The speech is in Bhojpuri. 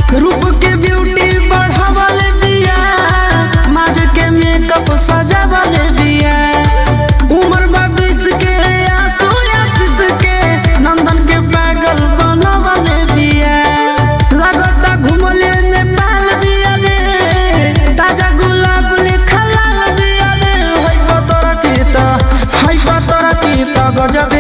रूप के ब्यूटी बढ़ावले बिया मार के मेकअप सजावले बिया उम्र बा बीस के आंसू आशीष के नंदन के पागल बनवले बिया लगता घुमले नेपाल बिया रे ताजा गुलाब लिखल बिया रे होई पतरा की त होई पतरा की त गजब